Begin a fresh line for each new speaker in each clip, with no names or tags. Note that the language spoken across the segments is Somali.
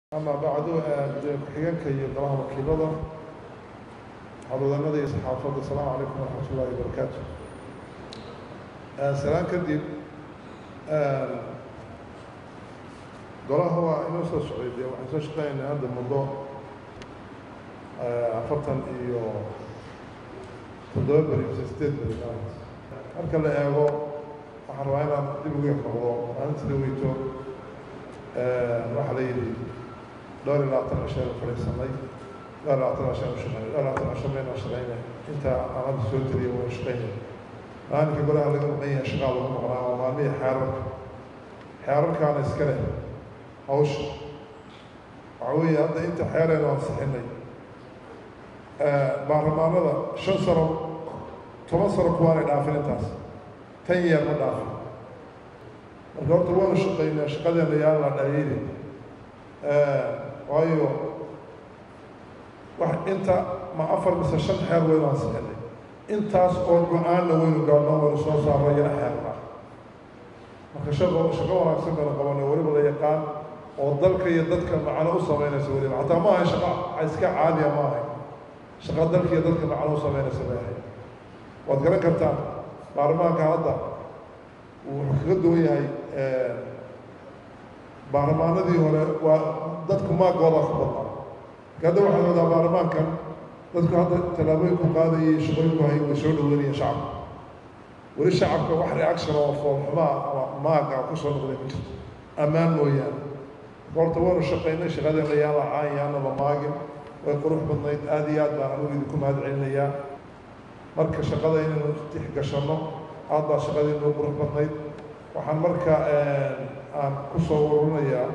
ama bacdu ku-xigeenka iyo golaha wakiilada howlwadanada iyo saxaafadda asalaamu calaykum waraxmat ullahi wabarakaatu salaan kadib golaha waa inoo soo socday dee waxaan soo shaqeynaa hadda muddo afartan iyo toddoba beri mise sideed beri marka la eego waxaan rabaa inaan dib ugu noqdo maalintii weyto waxaa la yidhi dhowr iyo labaatan cishaynu fadhiisanay dhowr iyo labaatan cishaynu shaqeynay dhowr iyo labaatan cisho mayna shaqeynay inta aan hadda soo teliya waynu shaqeynay maalinka golaha laga maqan yahay shaqaa lagu maqnaa waa maalmihii xeerarka xeerarkaana iska leh hawsha waxaa weeye hadda inta xeeraynu ansixinay baarlamaanada shan sano toban sano kuwaanay dhaafin intaas tan yeer ma dhaafin marka horta waanu shaqeynaa shaqadeena yaan la dhaliili waayo wax inta ma afar mise shan xeer waynu ansixinay intaas oo go-aanna waynu gaadno waynu soo saarno yana xeerna marka shaqo shaqo wanaagsan baynu qabanay weliba la yaqaan oo dalka iyo dadka macno u sameynaysa weliba xataa ma ahay shaqa iska caadiya ma ahay shaqa dalka iyo dadka macno u sameynaysa bay ahay waad garan kartaan baarlamaanka hadda wuxuu kaga duwan yahay baarlamaanadii hore waa dadku maagooda ku badnaa hadda waxaad moodaa baarlamaankan dadku hadda tallaabooyinku qaadayay shaqooyinku hay way soo dhaweynayeen shacabka weli shacabka wax reaction oo foolxumaa ama maaga kusoo noqday ma jirto ammaan mooyaane horta waanu shaqaynay shaqadeena yaan la caan yaana la maagin way qurux badnayd aada iyo aad baan anigu idinku mahad celinayaa marka shaqada inaynu tixgashanno aad baa shaqadiinu qurux badnayd waxaan marka aan ku soo ururinayaa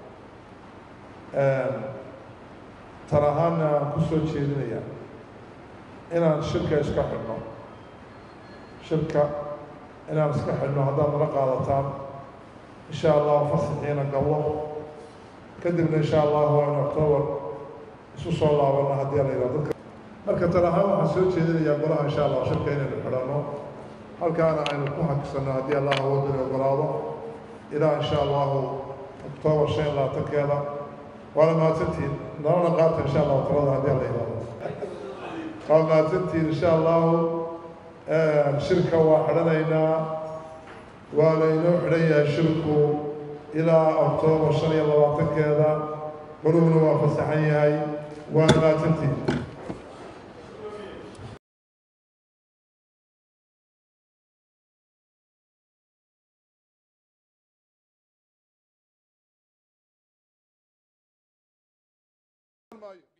tan ahaana aan ku soo jeedinayaa inaan shirka iska xidhno shirka inaan iska xidhno haddaad nala qaadataan insha allahu fasaxiina gallo kadibna insha allahu aynu octoobar isu soo laabano haddii la yidhahdo dadka marka tan ahaan waxaan soo jeedinayaa golaha insha allah shirka inaynu xidhanno halkaana aynu ku hakisano haddii allah awoodani ogolaado ilaa insha allahu octoobar shan iyo labaatankeeda waana mahadsantihiin nalana qaata insha allahu talada haddii alla yidhahdo waa mahadsantihiin insha allahu shirka waa xidhanaynaa waa laynoo xidhan yahay shirku ilaa octoobar shan iyo labaatankeeda goluhuna waa fasaxan yahay waana mahadsantihiin maayo